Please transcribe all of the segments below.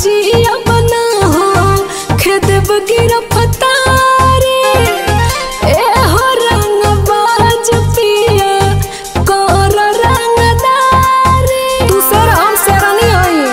जिया बना हो खेद बगिर फतारे ए हो रंग बाज पिया कर रंगदारे तू सर हम सरनी होई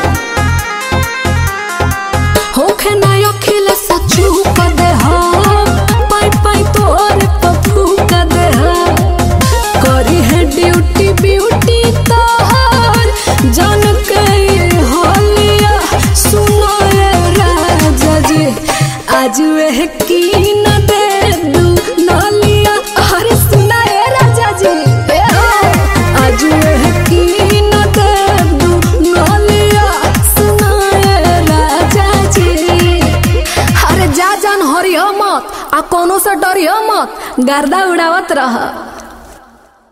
होखे ना अखिल सचू क दे हो पाई पाई तोर पप्पू क दे हो करी है ड्यूटी ब्यूटी तोहर जान के होलिया सुनो ये राजा जी आज वह की न दे दू नलिया अरे सुना ये राजा जी ए हो, आज वह की न दे दू नलिया सुना ये राजा जी अरे जा जान हरियो मत आ कोनो से डरियो मत गर्दा उड़ावत रह